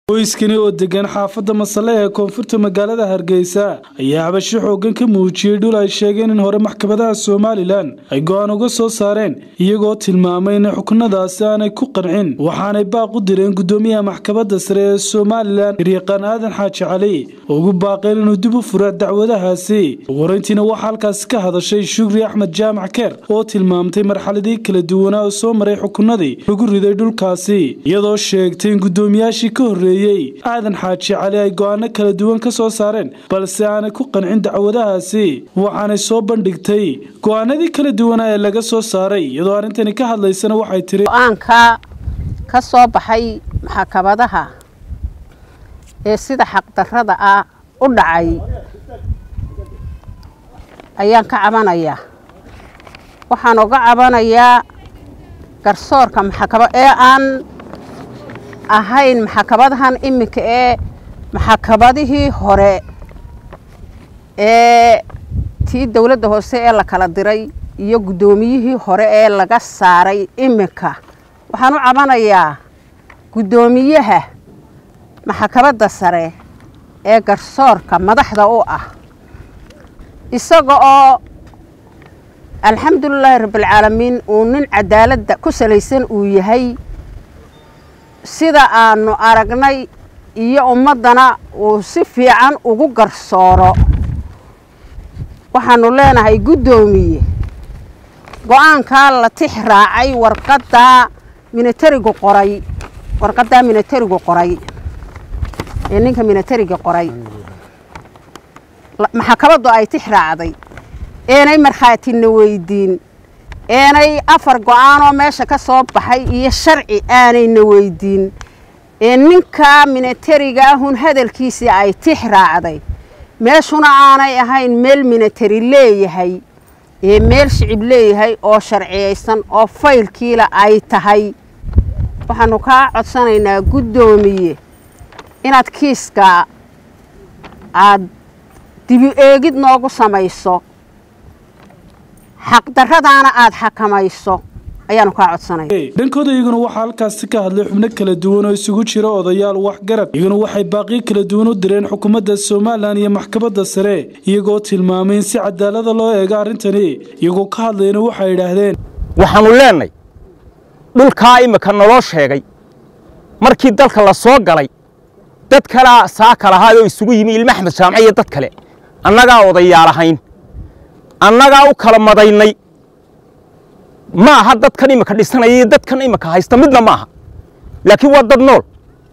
qoyskani oo degan xaafadda masale ee koonfurta magaalada hargeysa ayaa habasho xoogan ka muujiyey dhul ay sheegeen in hore maxkamadaha somalilan ay go-aan uga soo saareen iyagoo tilmaamay in xukunadaasi aanay ku qancin waxaanay baaq u direen gudoomiyaha maxkamadda sare ee somalilan hiryaqaan aadan xaaji cali oo ugu baaqeen inuu dib u fura dacwadahaasi ugu horeyntiina waxaa halkaasi ka hadashay shukri axmed jaamac keer oo tilmaamtay marxaladii kala duwanaa oo soo maray xukunadii lagu riday dhulkaasi iyadoo sheegtay in gudoomiyaashii ka horreeyey aadan xaaji cali ay go-aano kala duwan ka soo saareen balse aanay ku qancin dacwadahaasi waxaanay soo bandhigtay go-aanadii kala duwanaa ee laga soo saaray iyadoo arrintani ka hadlaysana waxay tiri go-aanka ka soo baxay maxkamadaha ee sida xaqdarrada ah u dhacay ayaan ka cabanayaa waxaan uga cabanayaa garsoorka maxakama ee aan ahayn maxkamadahan iminka ee maxkamadihii hore ee tii dowladda hoose ee la kala diray iyo guddoomiyihii hore ee laga saaray iminka waxaan u cabanayaa guddoomiyaha maxkamadda sare ee garsoorka madaxda u ah isaga oo alxamdulilaahi rabbilcaalamiin uu nin cadaaladda ku salaysan uu yahay sida aanu aragnay iyo ummaddana uu si fiican ugu garsooro waxaanu leenahay guddoomiye go-aankaa la tix raacay warqaddaa minatarigu qoray warqaddaa minatarigu qoray ee ninka minatariga qoray maxkamaddu ay tix raacday eenay markhaatina weydiin eenay afar go-aanoo meesha ka soo baxay iyo sharci aanayna weydiin ee ninkaa minatariga ahun hadalkiisii ay tix raacday meeshuna aanay ahayn meel minatari leeyahay ee meel shicib leeyahay oo sharciyaysan oo faylkiila ay tahay waxaanu kaa codsanaynaa guddoomiye inaad kiiska aad dibi eegid noogu samayso xaqdarradaana aada xakamayso ayaanu kaa codsanaya dhankooda iyaguna waxaa halkaasi ka hadlay xubno kala duwan oo isugu jira odayaal waxgarad iyaguna waxay baaqiyo kala duwan u direen xukuumadda somalilan iyo maxkamadda sare iyagoo tilmaamay in si cadaalada loo eego arrintani iyagoo ka hadlayna waxay idhaahdeen waxaannu leenay dhulkaa imika naloo sheegay markii dalka la soo galay dad kalea saaka lahaayoo isugu yimi ilma axmed jaamac iyo dad kale annagaa odayaal ahayn annagaa u kala madaynay ma aha dadkan imika dhisanaya iyo dadkan imika haysta midna ma aha laakiin waa dad nool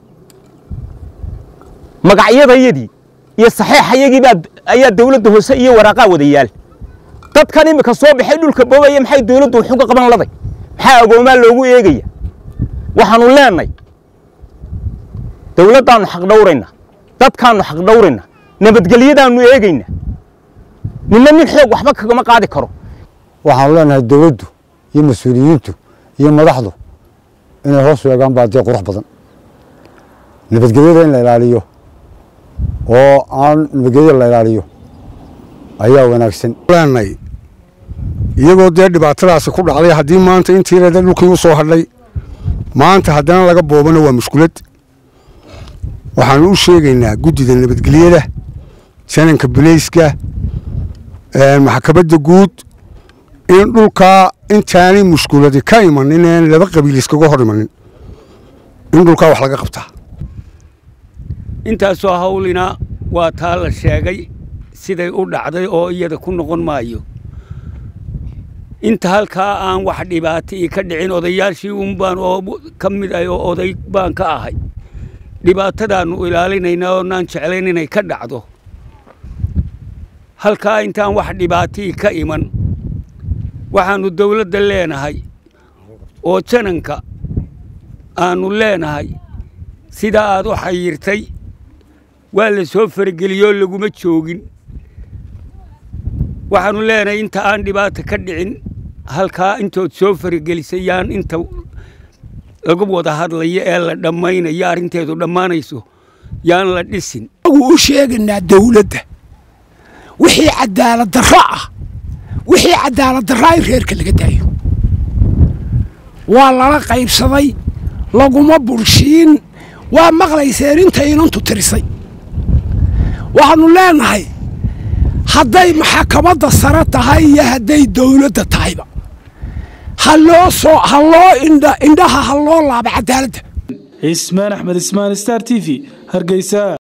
magacyadayadii iyo saxeexayagii baa ayaa dawladda hoose iyo waraaqaa wada yaal dadkan imika soo baxay dhulka boobaya maxay dawladdu wax uga qaban laday maxaa agoomaa loogu eegaya waxaannu leennay dawladdaannu xaq dhawraynaa dadkaannu xaq dhawraynaa nabadgelyadaannu eegaynaa ninna nin xoog waxba kagama qaadi karo waxaanu leenahay dawladdu iyo mas-uuliyiintu iyo madaxdu inay hoos weegaan baa dee qurux badan nabadgelyada in la ilaaliyo oo aan nabadgelyada la ilaaliyo ayaa wanaagsan leenay iyagoo dee dhibaatadaasi ku dhacday haddii maanta intiirada dhulkii u soo hadhay maanta haddana laga boobana waa mushkulad waxaanu u sheegaynaa guddida nabadgelyada sananka bilayska maxkamadda guud in dhulkaa intaanay mushkuladi ka imanin een laba qabiil iskaga hor imanin in dhulkaa wax laga qabtaa intaasoo hawlina waa taa la sheegay siday u dhacday oo iyada ku noqon maayo inta halkaa aan wax dhibaato ii ka dhicin odayaashii unbaan oo ka mid ah oo oday baan ka ahay dhibaatadaannu ilaalinaynaa oonaan jeclayn inay ka dhacdo halkaa intaan wax dhibaatii ka iman waxaannu dawladda leenahay oo jananka aannu leenahay sidaa aad u xayirtay waa la soo farageliyoo laguma joogin waxaannu leenahay inta aan dhibaata ka dhicin halkaa intood soo faragelisay yaan inta lagu wada hadlayo ee la dhammaynayo arrinteedu dhammaanayso yaan la dhisin u sheegaynaa dawladda wixii cadaalad darro ah wixii cadaalad darraa in reerka laga daayo waa lala qaybsaday laguma burshiin waa maqlayseen intay inantu tirisay waxaannu leenahay hadday maxakamadda sare tahay iyo hadday dawladda tahayba ha loo soo ha loo indha indhaha ha loo laaba cadaaladda cismaan axmed ismaan star t v hargeysa